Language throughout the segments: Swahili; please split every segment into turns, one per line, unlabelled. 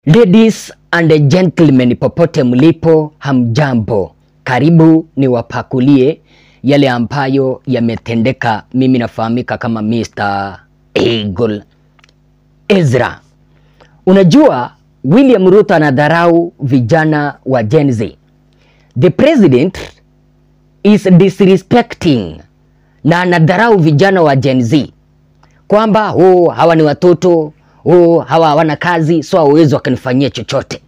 Ladies and gentlemen, popote mlipo, hamjambo. Karibu niwapakulie yale ambayo yametendeka. Mimi nafahamika kama Mr. Eagle Ezra. Unajua William Ruto anadharau vijana wa Gen Z. The president is disrespecting na anadharau vijana wa Gen Z kwamba oh, hawa ni watoto oh, hawa hawana kazi so hawawezi wakanifanyia chochote.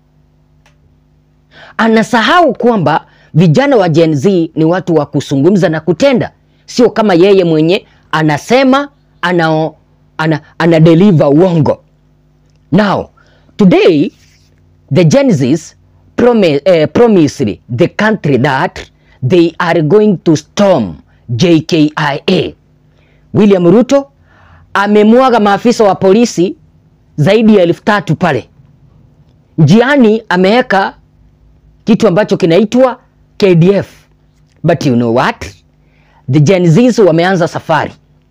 Anasahau kwamba vijana wa Gen Z ni watu wa kuzungumza na kutenda, sio kama yeye mwenye anasema ana, ana, ana deliver uongo. Now today the Gen Zs promise, eh, promised the country that they are going to storm JKIA. William Ruto amemwaga maafisa wa polisi zaidi ya elfu tatu pale njiani, ameweka kitu ambacho kinaitwa KDF. But you know what? The Gen Zs wameanza safari.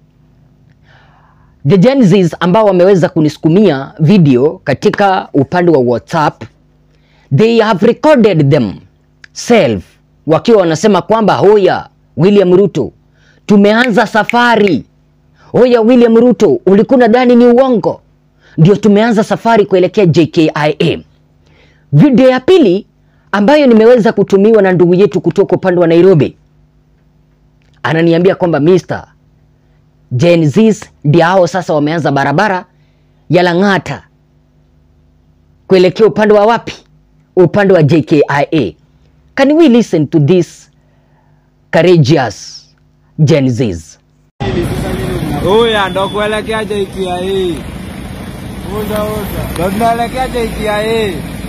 The Gen Zs ambao wameweza kunisukumia video katika upande wa WhatsApp, they have recorded them self wakiwa wanasema kwamba hoya William Ruto, tumeanza safari. Hoya William Ruto, ulikuwa nadhani ni uongo? Ndio tumeanza safari kuelekea JKIA. Video ya pili ambayo nimeweza kutumiwa na ndugu yetu kutoka upande wa Nairobi, ananiambia kwamba Mr. Gen Zs ndio hao sasa wameanza barabara ya Lang'ata kuelekea upande wa wapi? Upande wa JKIA. Can we listen to this courageous Gen Zs?
Uya ndo kuelekea JKIA. Unda unda. Ndo tunaelekea JKIA.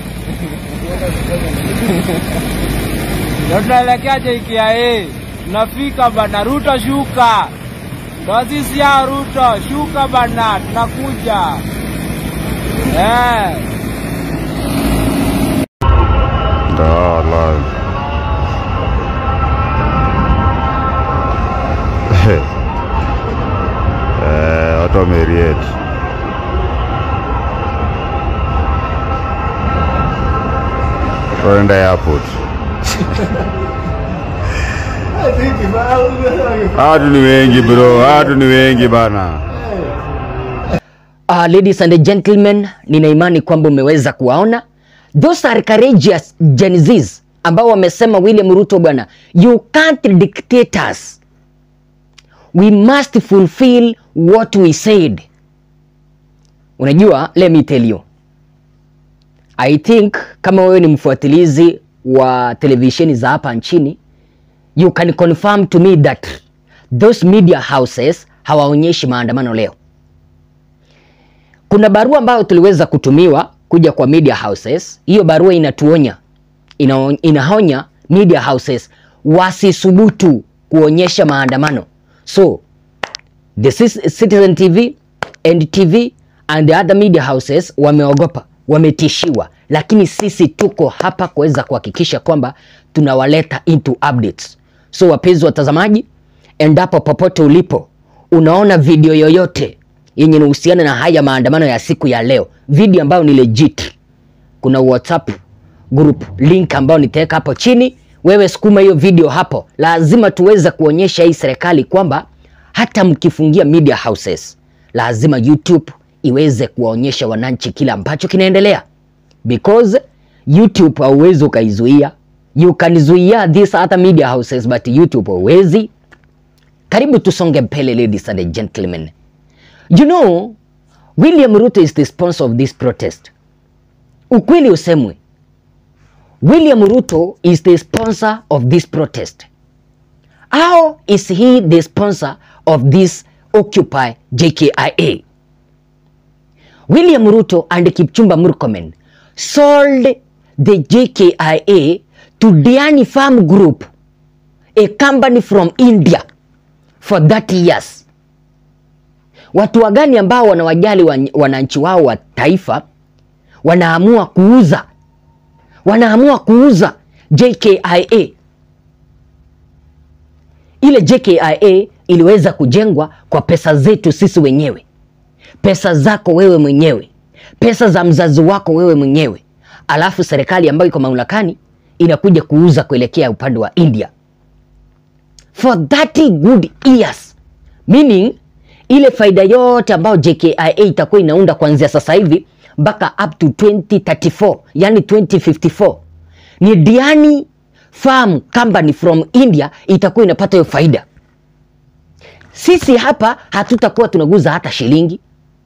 Ndo tunaelekea JKIA. Tunafika bana, Ruto shuka. Ndo sisi ya Ruto, shuka bana, tunakuja. Eh.
Da live. eh, watu wameriet. Tunaenda airport. Watu ni wengi bro, watu ni wengi bana.
Uh, ladies and gentlemen, nina imani kwamba umeweza kuwaona those are courageous Gen Zs ambao wamesema William Ruto, bwana, you can't dictate us, we must fulfill what we said. Unajua, let me tell you, I think kama wewe ni mfuatilizi wa televisheni za hapa nchini, you can confirm to me that those media houses hawaonyeshi maandamano leo. Kuna barua ambayo tuliweza kutumiwa kuja kwa media houses. Hiyo barua inatuonya, ina, inaonya media houses wasisubutu kuonyesha maandamano. So the Cis- Citizen TV, NTV and the other media houses wameogopa, wametishiwa, lakini sisi tuko hapa kuweza kuhakikisha kwamba tunawaleta into updates. So wapenzi watazamaji, endapo popote ulipo unaona video yoyote yenye inahusiana na haya maandamano ya siku ya leo, video ambayo ni legit, kuna WhatsApp group link ambayo nitaweka hapo chini. Wewe sukuma hiyo video hapo, lazima tuweze kuonyesha hii serikali kwamba hata mkifungia media houses, lazima YouTube iweze kuwaonyesha wananchi kile ambacho kinaendelea, because YouTube hauwezi ukaizuia. You can zuia these other media houses but YouTube hauwezi. Karibu tusonge mbele, ladies and gentlemen. You know, William Ruto is the sponsor of this protest. Ukweli usemwe, William Ruto is the sponsor of this protest. How is he the sponsor of this Occupy JKIA? William Ruto and Kipchumba Murkomen sold the JKIA to Diani Farm Group, a company from India, for 30 years. Watu wagani ambao wanawajali wan- wananchi wao wa taifa wanaamua kuuza wanaamua kuuza JKIA. Ile JKIA iliweza kujengwa kwa pesa zetu sisi wenyewe, pesa zako wewe mwenyewe, pesa za mzazi wako wewe mwenyewe, alafu serikali ambayo iko mamlakani inakuja kuuza kuelekea upande wa India for 30 good years, meaning ile faida yote ambayo JKIA itakuwa inaunda kuanzia sasa hivi mpaka up to 2034 yani 2054 ni Diani Farm Company from India itakuwa inapata hiyo faida. Sisi hapa hatutakuwa tunaguza hata shilingi.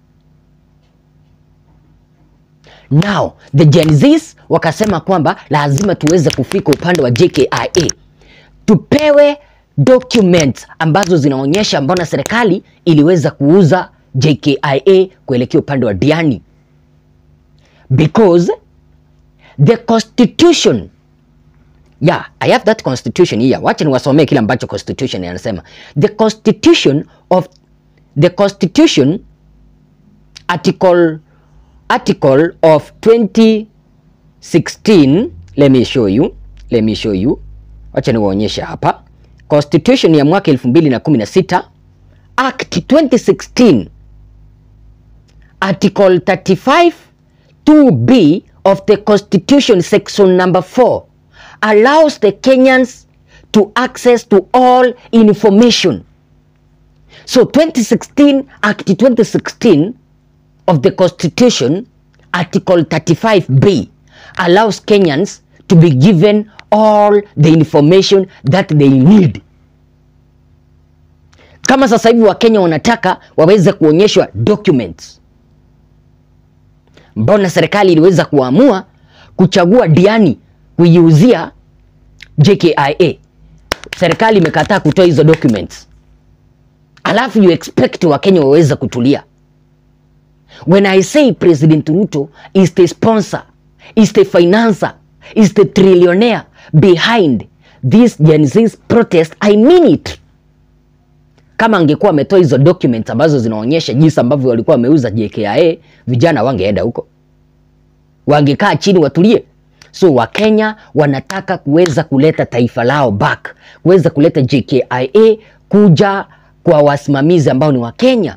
Now the Gen Zs wakasema kwamba lazima tuweze kufika upande wa JKIA tupewe documents ambazo zinaonyesha mbona serikali iliweza kuuza JKIA kuelekea upande wa Diani because the constitution yeah i have that constitution here wacha niwasomee kile ambacho constitution inasema the constitution of the constitution article article of 2016 let me show you let me show you wacha niwaonyeshe hapa constitution ya mwaka 2016 act 2016 article 35 2b of the constitution section number 4 allows the Kenyans to access to all information. So 2016 Act 2016 of the Constitution Article 35B allows Kenyans to be given all the information that they need. Kama sasa hivi Wakenya wanataka waweze kuonyeshwa documents, mbona serikali iliweza kuamua kuchagua Diani kuiuzia JKIA. Serikali imekataa kutoa hizo documents, alafu you expect Wakenya waweze kutulia. When I say President Ruto is the sponsor, is the financer, is the trillionaire behind this Gen Z's protest, I mean it. Kama angekuwa ametoa hizo documents ambazo zinaonyesha jinsi ambavyo walikuwa wameuza JKIA, vijana wangeenda huko, wangekaa chini watulie. So Wakenya wanataka kuweza kuleta taifa lao back, kuweza kuleta JKIA kuja kwa wasimamizi ambao ni Wakenya.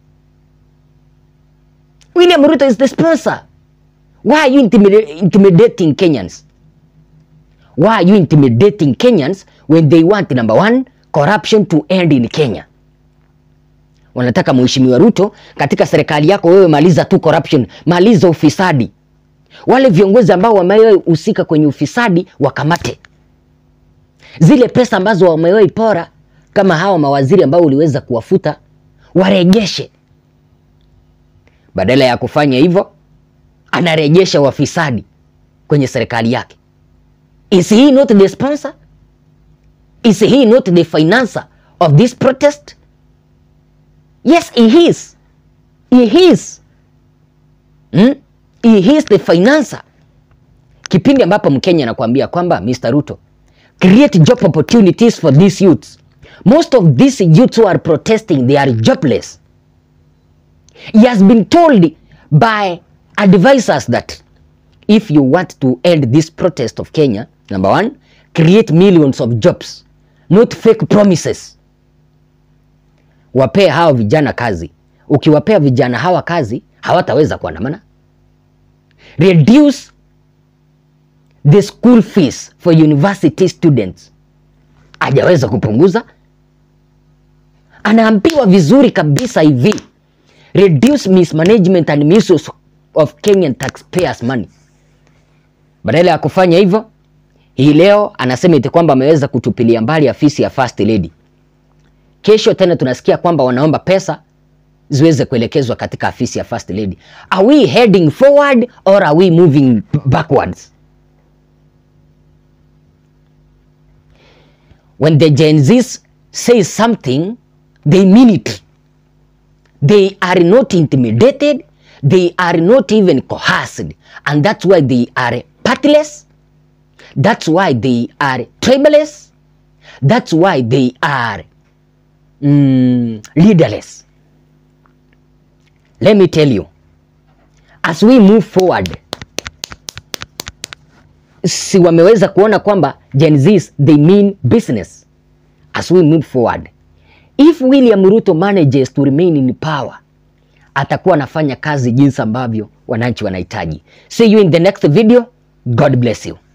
William Ruto is the sponsor. Why are you intimida- intimidating Kenyans? Why are you intimidating Kenyans when they want number one, corruption to end in Kenya? Wanataka Mheshimiwa Ruto katika serikali yako wewe maliza tu corruption, maliza ufisadi wale viongozi ambao wamewahi husika kwenye ufisadi wakamate. Zile pesa ambazo wamewahi pora kama hawa mawaziri ambao uliweza kuwafuta warejeshe. Badala ya kufanya hivyo, anarejesha wafisadi kwenye serikali yake. Is he not the sponsor? Is he not the financer of this protest? Yes, he is. He is. Hmm? He is the financer. Kipindi ambapo Mkenya anakuambia kwamba Mr. Ruto, create job opportunities for these youths. Most of these youths who are protesting, they are jobless. He has been told by advisors that if you want to end this protest of Kenya, number one, create millions of jobs, not fake promises. Wapee hawa vijana kazi. Ukiwapea vijana hawa kazi, hawataweza kuandamana. Reduce the school fees for university students. Hajaweza kupunguza. Anaambiwa vizuri kabisa hivi, reduce mismanagement and misuse of Kenyan taxpayers money. Badala ya kufanya hivyo, hii leo anasema eti kwamba ameweza kutupilia mbali afisi ya First Lady. Kesho tena tunasikia kwamba wanaomba pesa ziweze kuelekezwa katika afisi ya First Lady. Are we heading forward or are we moving backwards? When the Gen Zs say something, they mean it. They are not intimidated, they are not even coerced, and that's why they are partless. That's why they are tribalist. That's why they are mm, leaderless. Let me tell you, as we move forward, si wameweza kuona kwamba Gen Zs they mean business. As we move forward, if William Ruto manages to remain in power, atakuwa anafanya kazi jinsi ambavyo wananchi wanahitaji. See you in the next video. God bless you.